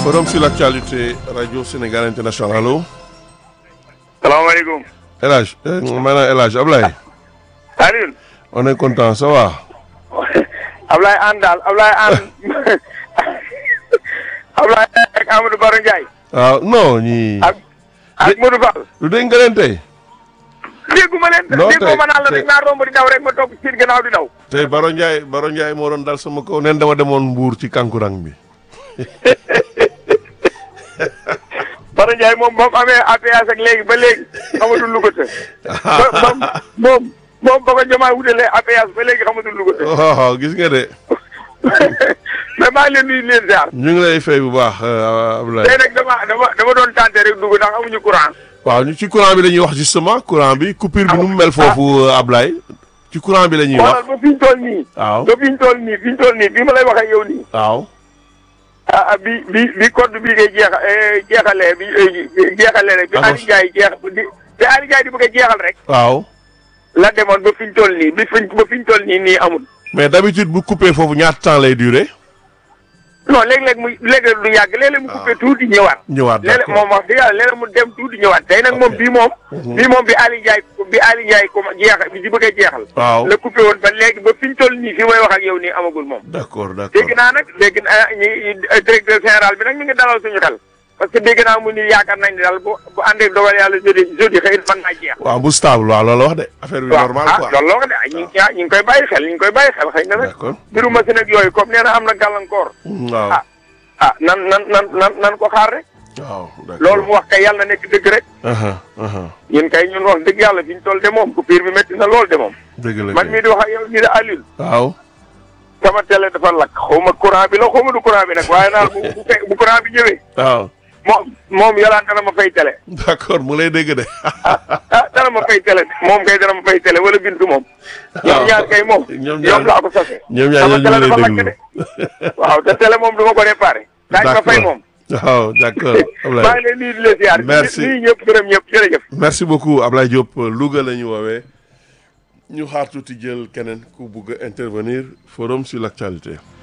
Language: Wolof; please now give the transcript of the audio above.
Forum sur l'actualité Radio Sénégal International allo. salaamaaleykum. El Hadj maanaam El Hadj Ablaye. Alioune. on est content ça va. Ablaye Anne daal Ablaye Anne Ablaye ak Amadou Baro Ndiaye. waaw non ñii. ak ak Modou Fall. lu dégg nga leen tey. dégguma leen. non dégguma tey ma naan la tey dañ maa romb di daw rek ma topp ci gannaaw di daw. tey Baro Ndiaye Baro Ndiaye moo doon dal sama kaw neen dama demoon Mbuur ci kankurang bi. Baro Ndiaye moom ba mu amee APS ak léegi ba léegi xamatul lu ko të. ba ba moom moom ba ko jëmaa wutalee APS ba léegi xamatul lu ko të. waaw gis nga de mais maa ngi leen nuyu leen ziar. ñu ngi lay fay bu baax Ablaye. tey nag dama dama dama doon tenté rek dugg ndax amuñu courant. waaw ñu ci courant bi la ñuy wax justement courant bi coupure bi nu mu mel foofu Ablaye. ci courant bi la ñuy wax xoolal ba fi ñu toll nii. waaw ba fi ñu toll nii fi ñu toll nii bi ma lay wax ak yow nii. waaw. ah ah bi bi bi code bi ngay jeexa jeexalee bi jeexalee rek. bi D'accord. Aliou Ndiaye jeex di bi Aliou Ndiaye di bëgg a jeexal rek. waaw la demoon ba fi ñu toll nii bi fi ba fi ñu toll nii nii amul. mais d'habitude bu coupé foofu ñaata temps lay durer. non léeg-léeg mu léeg-léeg du yàgg léeg-léeg mu coupé tuuti ñëwaat. ñëwaat léeg-léeg d'accord moom wax dëgg yàlla léeg-léeg mu dem tuuti ñëwaat tey nag moom bii moom. bii moom bi Aliou Ndiaye bi Aliou Ndiaye comme jeexa bi di bëgg a jeexal. waaw la coupé woon ba léegi ba fi ñu toll nii fi may wax ak yow nii amagul moom. d'accord d'accord dégg naa nag dégg naa ñi directeur général bi nag mi ngi dalal suñu xel parce que dégg naa mu ni yaakaar nañ ne daal bu bu àndee dogal yàlla jeudi jeudi xëy na mën naa jeex. waaw bu stable waaw loolu wax de affaire bi normal ah quoi loolu la ko de ah ñu ngi ñu ngi koy bàyyi xel ñu ngi koy bàyyi xel xëy na nag. d'accord mbiru machine ak yooyu comme nee na am na gàllankoor. waaw ah ah nan nan nan nan nan ko xaar rek. waaw d'accord loolu mu wax kay yàlla na nekk dëgg rek. aha aha ñun kay ñun wax dëgg yàlla fi ñu toll de moom coupure bi métti na lool de moom. dëgg la man kay. mii di wax ak yow nii de Alioune. waaw sama télé dafa lakk xaw ma courant bi la xaw ma du courant bi nag waaye naal bu bu fe- bu courant bi ñëwee. waaw moom moom yolaan dana ma fay télé. d'accord mu lay dégg de ah dana ma fay télé moom kay dana ma fay télé wala bintu moom. ñoom ñaar kay moom. ñoom ñaar ñoom laa ko sase. ñoom ñaar sama ñoo télé ñu dafa lay lakk déglu de. waaw te télé moom du ma ko réparé. daañu ma fay moom. waaw d'accord maa ngi Ablaye leen nuyu di leen ziar. Merci. nuyu ñëpp gërëm ñëpp jërëjëf. merci beaucoup Ablaye Diop Louga la ñu woowee ñu xaar tuuti jël keneen ku bugg a intervenir forum sur l'actualité